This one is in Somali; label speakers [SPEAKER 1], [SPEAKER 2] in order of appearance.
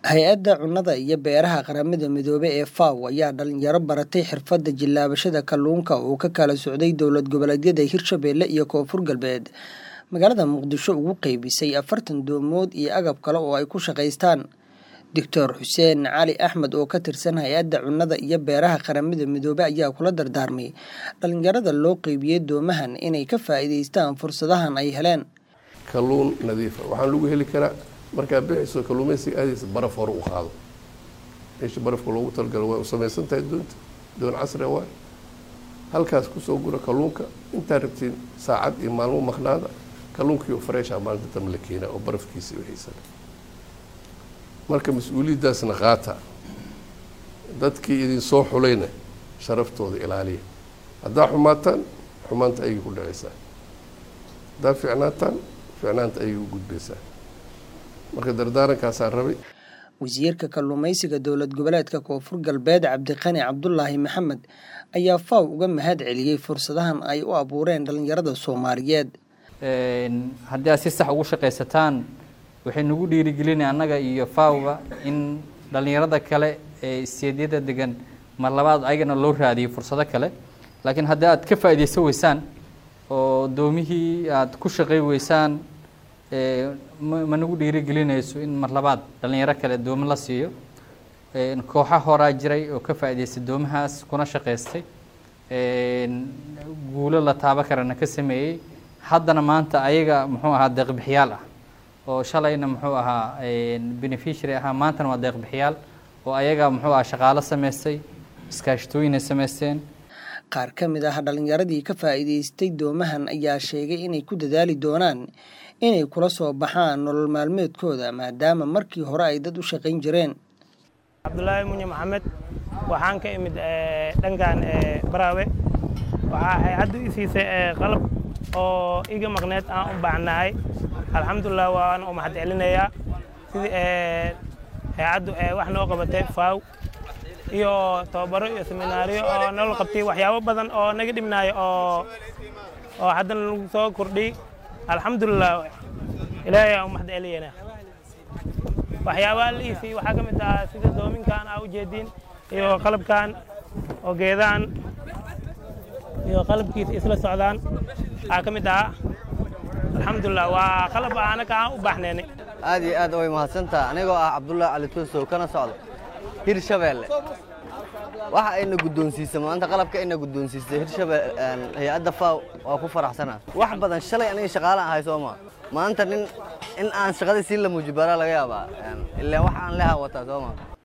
[SPEAKER 1] hay-adda cunnada iyo beeraha qaramada midoobey ee faw ayaa dhalinyaro baratay xirfadda jilaabashada kalluunka oo ka kala socday dowlad goboleedyada hirshabeelle iyo koonfur galbeed magaalada muqdisho ugu qeybisay afartan doomood iyo agab kale oo ay ku shaqaystaan doctor xuseen cali axmed oo ka tirsan hay-adda cunnada iyo beeraha qaramada midoobey ayaa kula dardaarmay dhalinyarada loo qeybiyey doomahan inay ka faa'iidaystaan fursadahan ay heleen
[SPEAKER 2] kalluun nadiifa waxaan lagu heli karaa markaa bixiso kalluumaysiga aadaysa baraf hore u qaado meesha barafka loogu talagalo way u samaysan tahay doonta doon casri waay halkaas kusoo gura kalluunka intaa rabtiin saacad iyo maalmo maqnaada kalluunkiio fareesha maalinta dambe la keenaa oo barafkiisa wixiisana marka mas-uuliyaddaasna qaata dadkii idin soo xulayna sharaftooda ilaaliya haddaa xumaataan xumaanta ayay ku dhacaysaa haddaa ficnaataan ficnaanta ayay u gudbaysaa marka dardaarankaasaan rabay
[SPEAKER 1] wasiirka kalluumaysiga dowlad goboleedka koonfur galbeed cabdiqani cabdulaahi maxamed ayaa faw uga mahad celiyey fursadahan ay u abuureen dhalinyarada soomaaliyeed
[SPEAKER 3] haddii aad si sax ugu shaqaysataan waxay nagu dhiirigelinay annaga iyo fawga in dhalinyarada kale ee isteedyada degan mar labaad ayagana loo raadiyo fursado kale laakiin haddii aad ka faa'iidaysan weysaan oo doomihii aad ku shaqay weysaan ma nagu dhiirigelinayso in mar labaad dhalinyaro kale doomo la siiyo kooxa horaa jiray oo ka faa'iidaystay doomahaas kuna shaqaystay guulo la taabo karana ka sameeyey haddana maanta ayaga muxuu ahaa deeqbixiyaal ah oo shalayna muxuu ahaa beneficiary ahaa maantana waa deeqbixiyaal oo ayaga muxuu ahaa shaqaalo samaystay iskaashatooyin ay samaysteen
[SPEAKER 1] qaar ka mid ah dhalinyaradii ka faa'iidaystay doomahan ayaa sheegay inay ku dadaali doonaan inay kula soo baxaan nolol maalmeedkooda maadaama markii hore ay dad u shaqayn jireen
[SPEAKER 4] cabdulaahi munye maxamed waxaan ka imid dhankan baraawe waxaa hay-addu i siisay qalab oo iga maqneed aan u baahnahay alxamdulilah waan u mahad celinayaa sidii hay-addu wax noo qabatay faaw iyo tababaro iyo seminaariyo oo nolol qabtay waxyaabo badan oo naga dhibnaayo oo oo haddana lagu soo kordhiy alxamdulilah ilaahay aan u mahad celiyana waxyaabaha la iisay waxaa ka mid ah sida doominkan aa ujeediin iyo qalabkan oo geedaan iyo qalabkiisa isla socdaan aa ka mid ah alxamdulilah waa qalab anaka aan u baaxnaynay
[SPEAKER 5] aad iyo aad way mahadsantaha anigoo ah cabdullaahi cali tunsow kana socda hirshabeelle waxa ayna guddoonsiisay maanta qalabka ayna guddoonsiisay hirshabelle hay-adda faw waa ku faraxsanaa wax badan shalay aniga shaqaalaan ahay soo maa maanta nin in aan shaqadii sii la muujibaraa laga yaabaa ilaan wax aan leha wataa soo maa